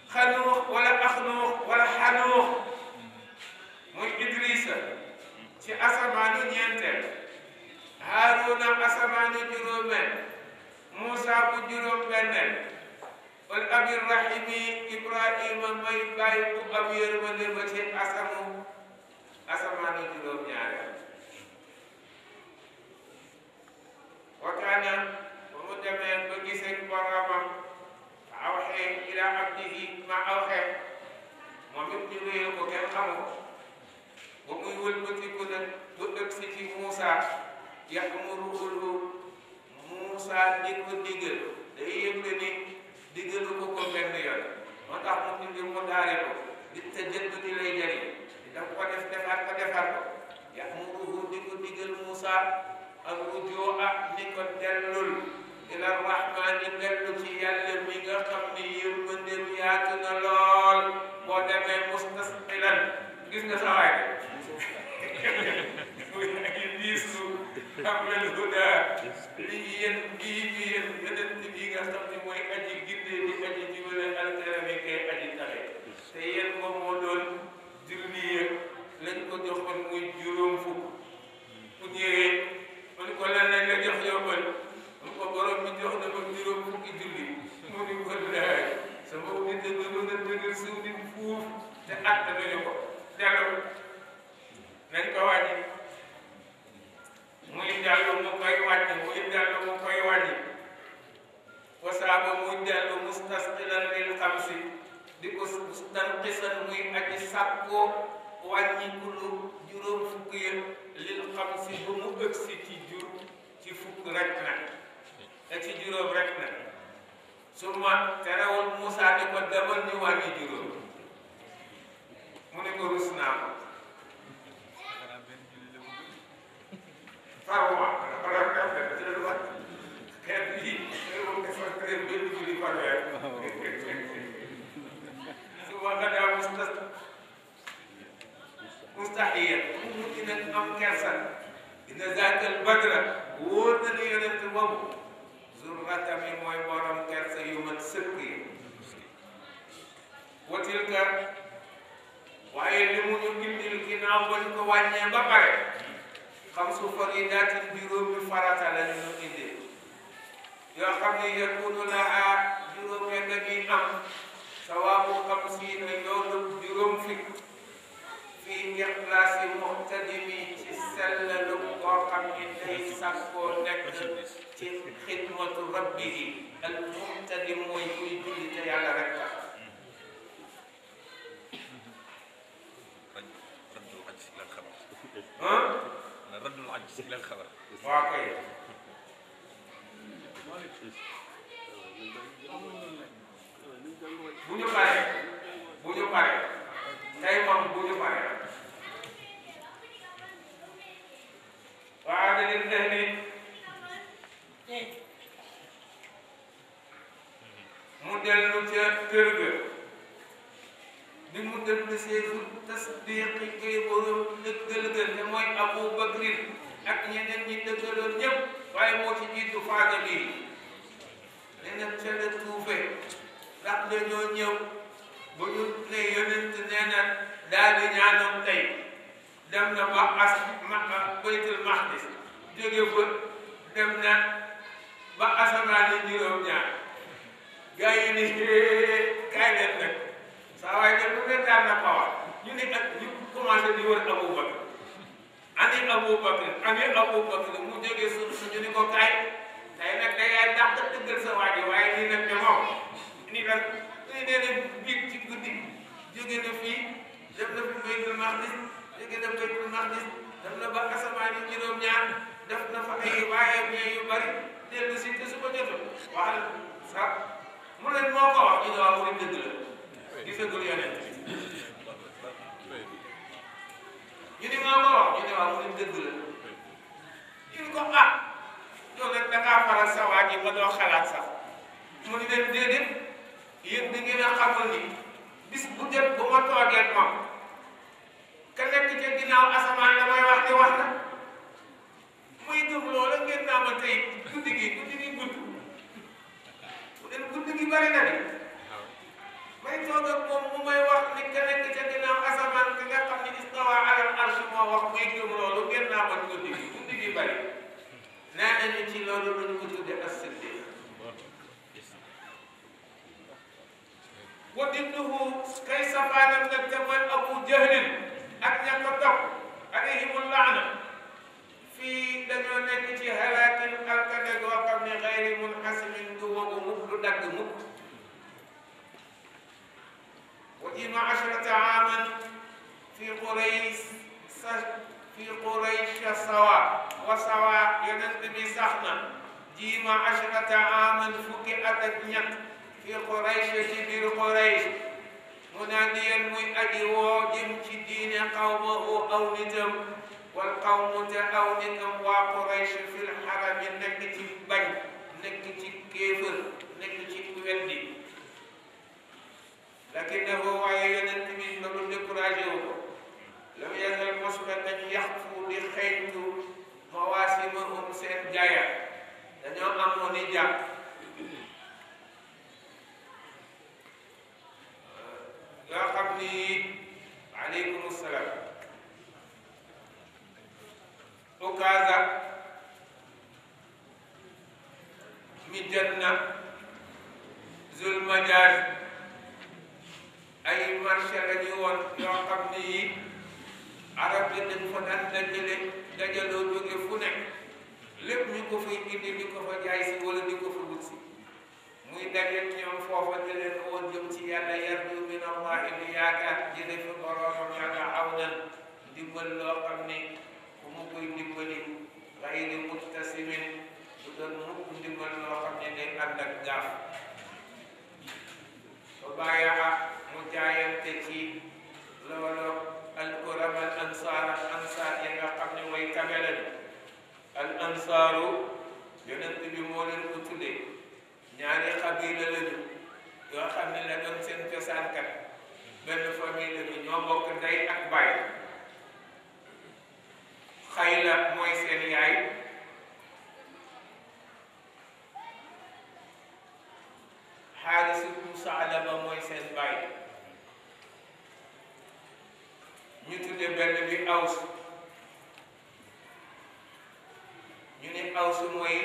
xanuux wala axnuux wala xanuux muy Idrissa ci asamaanu ñeenteel Haaruna asamaanu juróomeel Moussa bu juróom-benneel wal abir rahimi Ibrahima may bàyyi bu am yërmande ba ci asamu asamaanu juróom-ñaareel wakaana ba mu demee ba gisee boromam awxee ila abdihi ma awxee moom it ñu wéyal ko kenn xamu ko ba muy wëlbatiku nag ba ëgg si ci Moussa ya'muruhu Moussa di ko digal day yëgle ni digalu ko ko benn yoon moo tax mu indi mu daare ko di te jënd di lay jëriñ di daf ko def defar ko defar ko ya'muruhu di ko digal Moussa ak rujua ni ko dellul ila rahmaani dellu ci yàlla mi nga xam ni yërmandeem yaatu na lool boo demee mustasqilan gis nga sa waay muy ay diisu xamel huda li yéen bii bi yéen yonent bi nga xam ni mooy aji ginde di aji jubale alkarami kay aji taxe te yéen moom moo doon julli yëg lañ ko joxoon muy juróom fukk bu ñëwee man ko lan lañ la jox yóbbal man ko borom bi jox na ma juróom fukki julli mu ni ko laay sama nit a gënoon a dëgër suuf nit fuuf te att nañu ko dellu nañ ko wàññi muy dellu mu koy wàññi muy dellu mu koy wàññi wasaaba muy dellu mustasqilan lil xamsi di ko mustanqisan muy aji sàkkoo wàññi kulu juróom fukk yëpp lil xamsi ba mu ëgsi ci jur ci fukk rek nag te ci juróom rek nag su ma terewul Moussa ni ko demal ñu wàññi juróom mu ne ko rus naa ko faruma wala def na ci lu wax xeet bi moom dafa très benn julli par weer su ma nga daa mustas mustaxiya mu mujj nag am kersa inna zaakal badra wóor na ni yonent boobu zurratami mooy borom kersa yu mat sëkk yi watil ka waaye li mu ñu indil ginnaaw ba ñu ko wàññee ba pare xam su faridaatin juróomi farata la ñu indil yoo xam ne yakunu laha juróom ya dañuy am sawaabu xamsiina yoonu juróom fukk fii ixlaasi muxtadimi ci sellalu koo xam ni day sàkkoo nekk ci xidmatu rabbihi al muxtadim mooy kuy julli te yàlla rek tax ah رد العجز الى الخبر waa kay bu ñu paree bu ñu paree tey moom bu ñu paree waa dañuy def ni mu dellu ca kër ga bi mu dellu seesu tasdiqi kay borom dëggal ga te mooy Abu Bakrin ak ñeneen ñi dëggaloon ñëpp waaye moo ci jiitu faada bi ne nag ca la tuufe ndax dañoo ñëw ba ñu ne yonent nee na daal di ñaanoon tey dem na ba as ma baytul maqdis jóge fa dem na ba asamaan yi juróom-ñaar gaa yi ni kaay leen nag saa waaye dem lu ne daan na xawar ñu ne ak ñu commencé di wër Abu Bakr ani Abu Bakr ani Abu Bakr mu jóge suuf su ñu ni ko kaay tey nag da ngay dàq dëggal sa waa ji waaye nii nag ne moom nii nag nii nee na biig ci guddi jóge na fii dem na fi Baytul Maqdis jóge na Baytul Maqdis dem na ba asamaan yi juróom-ñaar def na fa ay waaye ñee yu bari dellu si te su ko jotul waxal sax mu leen moo ko wax ñu ne waaw mu ne dëgg la gisagul yonent ñu ni moo ko wax ñu ne waaw mu ne dëgg la ñu ni ko ah yow nag da ngaa faral sa waa ji ba doo xalaat sax mu ni leen déedéet yéen da ngeen a xamul ni bis bu jot bu ma toogee moom ka nekk ca ginnaaw asamaan la may wax di wax na muy gëm loola ngeen naa ma tey guddi gi guddi gi gudd mu leen guddi gi bari na de may toog nañu ci loolu lu ñu ko tudde as-siddiq wa didduhu kay safaanam nag te mooy abu jahlin ak ña ko topp alayhimu laana fii dañoo nekk ci halaakin alkade goo xam ne xayri munhasimin du wogu mukk du dagg mukk wa jima ashrata aaman fi qurays sa fi quraysh sawa wa sawa yonent bi sax na jima ashrata aaman fukki at ak ñett fi quraysh ci biir quraysh munaadiyan muy aji woo jëm ci diine qawmahu aw nitam wal qawmu te aw nitam waa quraysh fil xarami nekk ci bañ nekk ci kéefër nekk ci weddi lakinahu waaye yonent bi loolu découragé wu ko lam yazal mosba dañ yaxfu di xeeñtu mawaasimahum seen jaaya dañoo amoon i jàpp yoo xam ni aleykum salaam ukaasa mi janna zulmajaaj ay marché la ñu woon yoo xam ni yi arab yi dañ fa daan dajale dajaloo jóge fu nekk lépp ñu ko fay indi di ko fa jaay si wala di ko fa wut si muy dajeeg ñoom foofa di leen woon jëm ci yàlla yarju min allahi li yaakaar jële fi boroomam yàlla aw nan ndimbal loo xam ni ku mu koy dimbali xayri muttasimin du doon mukk ndimbal loo xam ne day ànd ak gaaf ba bàyyaa mu jaayante ci loolu al kuram al ansaar al ansaar yi nga xam ne mooy kamela bi al ansaaru yonent bi moo leen ko tuddee ñaari xabila lañu yoo xam ne la doon seen cosaankat benn famille lañu ñoo bokk ndey ak baay xayla mooy seen yaay xaaris ibnu saalaba mooy seen baay ñu tudde benn bi aws ñu ne aws mooy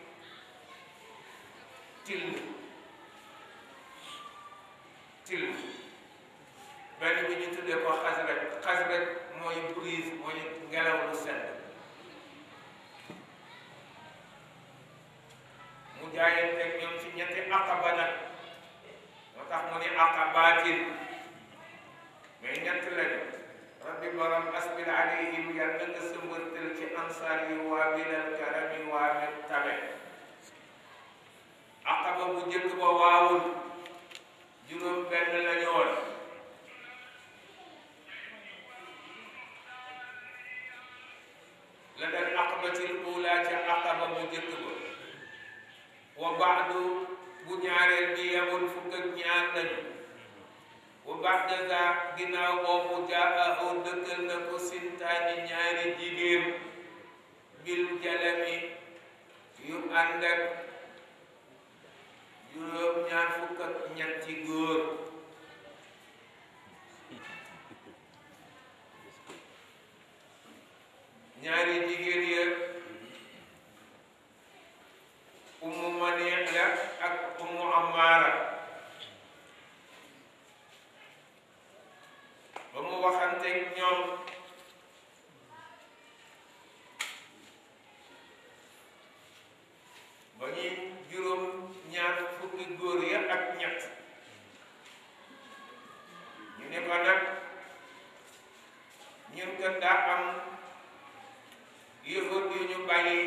till till benn bi ñu tuddee ko xasraj xasraj mooy brise mooy ngelaw lu sedd mu jaayanteeg ñoom ci ñetti aqaba nag moo tax mu ne aqabaatin mais ñett lañu rabbi borom asbil alayhim yàlla nga sëmbërtal ci ansaar yi waa bilal karami waa mi tabe aqaba bu njëkk ba waawul juróom benn la ñu woon la dal aqabatil ula ca aqaba bu njëkk ba wa baadu bu ñaareel bi yemul fukk ak ñaar lañu wa baada za ginnaaw boobu jaahu dëkkal na ko sintaani ñaari jigéen bil jalami yu ànd ak juróom ñaar fukk ak ñetti góor ñaari jigéen ya ummu maneex la ak ummu amaara ba mu waxanteeg ñoom ba ñuy juróom ñaar fukki góor ya ak ñett ñu ne ko nag ñun kat daa am yëfër yu ñu bàyyi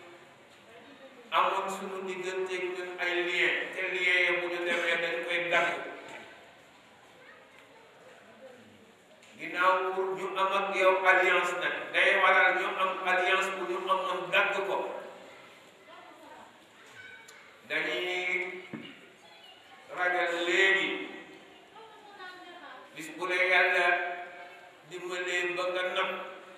amoon suñu digganteeg ñun ay lien te lien ya bu ñu demee dañ koy dagg ginnaaw pour ñu am ak yow alliance nag day waral ñu am alliance bu ñu amoon dagg ko dañuy ragal léegi bis bu la yàlla dimbalee ba nga napp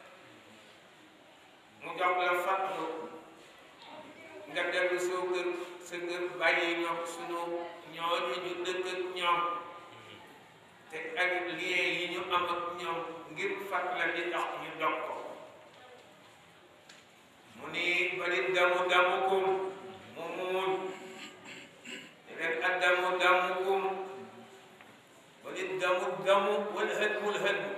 mu jox la fattu nga dellu soo kër sa kër bàyyi ñoom sunu ñooñu ñu dëkk ak ñoom te ak lien yi ñu am ak ñoom ngir fat la di tax ñu dog ko mu ni bari damu damukum mu muuñ leen addamu damukum wali damu damu wal hadmu l hadmu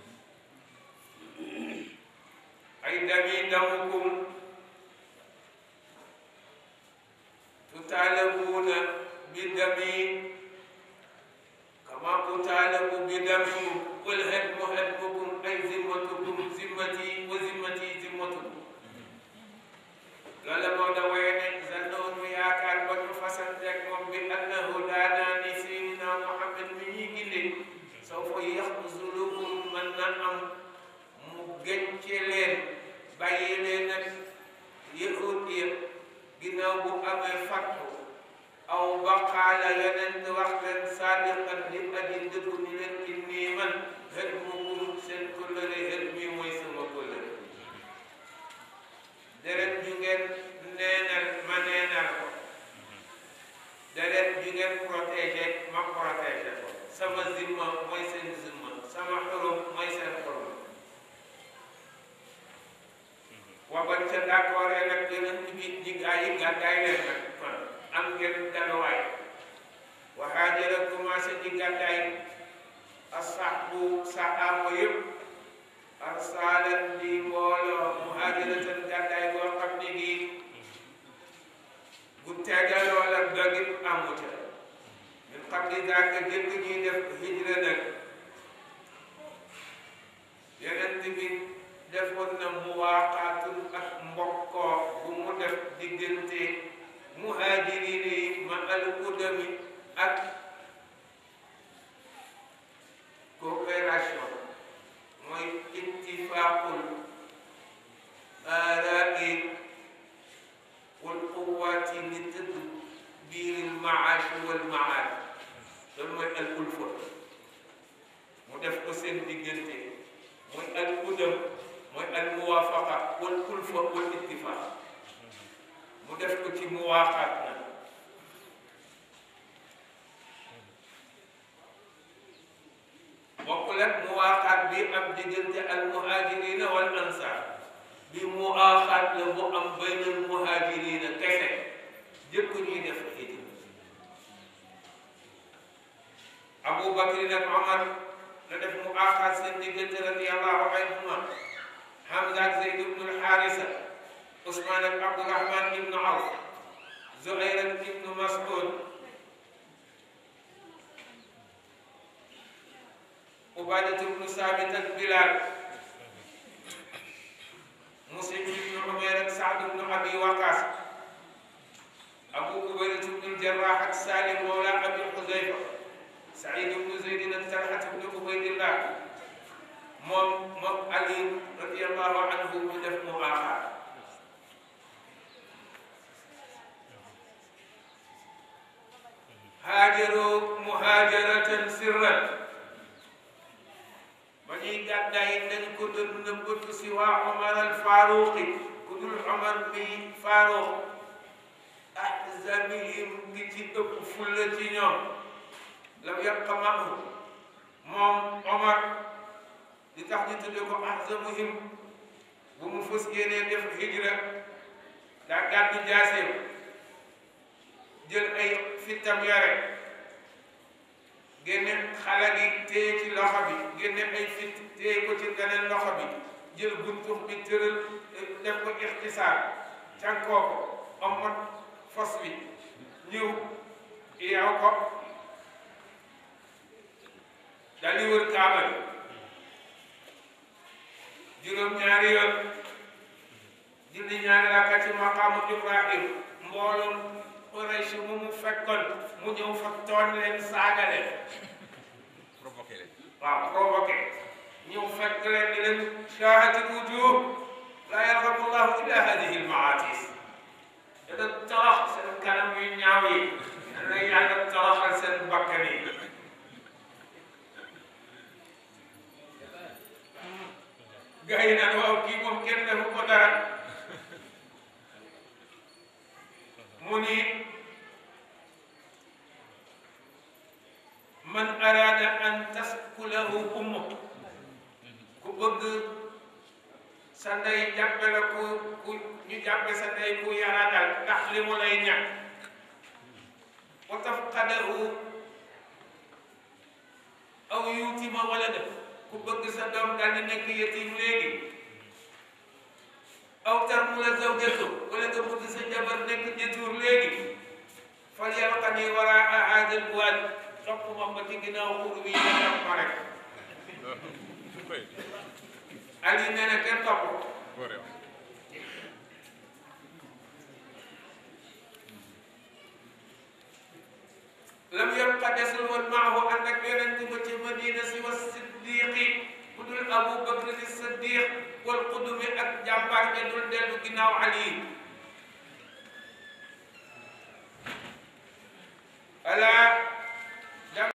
ay dami damukum tutaalabuuna bi dami kama utaalabu bi damikum wal hadmu hadmukum ay zimmatukum zimmati wa zimmati zimmatukum loolu moo da waye ne zannoon mu yaakaar ba ñu fasanteeg moom bi annahu daanaa ni seydina Muhammad mi ñuy ginde soo fa yaxzulukum mën na am mu gënce leen bàyyi leen ak yahud ya ginnaaw bu amee fattu aw baqaala yeneen wax leen saadiqan di aji dëggu ni leen inni man xët mukum seen kóllëre xët mi mooy sama kóllëre deret ju ngeen neenal ma neenal ko deret ju ngeen protégé ma protégé ko sama zimma mooy seen zimma sama xurum mooy seen xurum waban ca d'accord nag yonent bi ñi gaa yi gàddaay leen nag kon am ngeen daluwaay wa haajara commencé di gàddaay asxaabu saxaaba yëpp arsaalan di mbooloo muhaajiratan gàddaay boo xam ne gii bu tegaloo la dogit amu ca min xam ni daaka jëkk ñuy def hijra nag yonent bi defoon na muwaaqaatun ak mbokkoo bu mu def diggante muhaajiriin yi ma al udami ak coopération mooy ittifaaqul aaraai wal quwaati li tëdd biiril maash wal maad loolu mooy al ulfa mu def ko seen diggante mooy al udam mooy al muwaafaqa wal ulfa wal ittifaaq mu def ko ci muwaaqaat na bokkul ak muwaaxaat bi am diggante al muhaajirina wal ansaar bi muwaaxaat la bu am baynal muhaajirina kese jëkk ñuy def hijra Abu Bakr ak Omar la def muwaaxaat seen diggante radiyallahu anhuma Hamza ak Zayd ibnu Alxaarisa Usmaan ak Abdurahman ibnu Awf Zuhayr ak ibnu Mas'ud Ubaadatu bnu Saabit ak Bilaal Muslim ibnu Umayr ak Saad bnu Abi Waqaas Abu Ubaydatu bnu Jarraax ak Saalim mawla Abi Xuzayfa Saïd bnu Zaydin ak Talhat bnu Ubaydillah moom moom Ali radiyallahu anhu mu def mu aaxaar haajaru muhaajaratan sirran ba ñuy gàddaay dañ ko doon nëbbatu si waa Omar al Faaruqi ku dul Omar bi Faaruq ahzabihim gi ci ëpp fulla ci ñoom lam yabqa maahu moom Omar li tax ñu tudde ko ahzabuhum bu mu fës yéenee def hijra daa gàddu jaaseem jël ay fittam yare génne xale gi téye ci loxo bi génne ay fit téye ko ci beneen loxo bi jël buntux bi tëral def ko ixtisaar cankoo ko omot fos bi ñëw yeew ko dal di wër kaaba bi juróom-ñaari yoon julli ñaari rakka ci maqaamu Ibrahim mbooloom Quraysh mu mu fekkoon mu ñëw fa tooñ leen saaga leen provoqué leen waaw provoqué ñëw fekk leen ni leen shaahatil wujuh laa yarhamu llahu illa hadihi almaatis dana torox seen kanam yu ñaaw yi dana yàlla toroxal seen bakkan yi gars yi naan waaw kii moom kenn defu ko dara mu ni man araada an taskulahu ummu ku bëgg sa ndey jàppale ko ku ñu jàppe sa ndey ku yaratal ndax li mu lay ñàkk wa tafqadahu aw yuutima wala def ku bëgg sa doom daal di nekk yetim léegi aw tarmula zawjatu wala nga bëgg sa jabar nekk jëtuur léegi fal yalqani waraa haadal buwaad topp ma ba ci ginnaaw xur bi ñu dem ma rek Ali nee na kenn topp ko lam yabqa desul woon maahu ànd ak yonent ba ci madina si wa siddiqi ku dul abu bakr ni siddiq wal qudumi ak jàmbaar ja dul dellu ginnaaw ali ala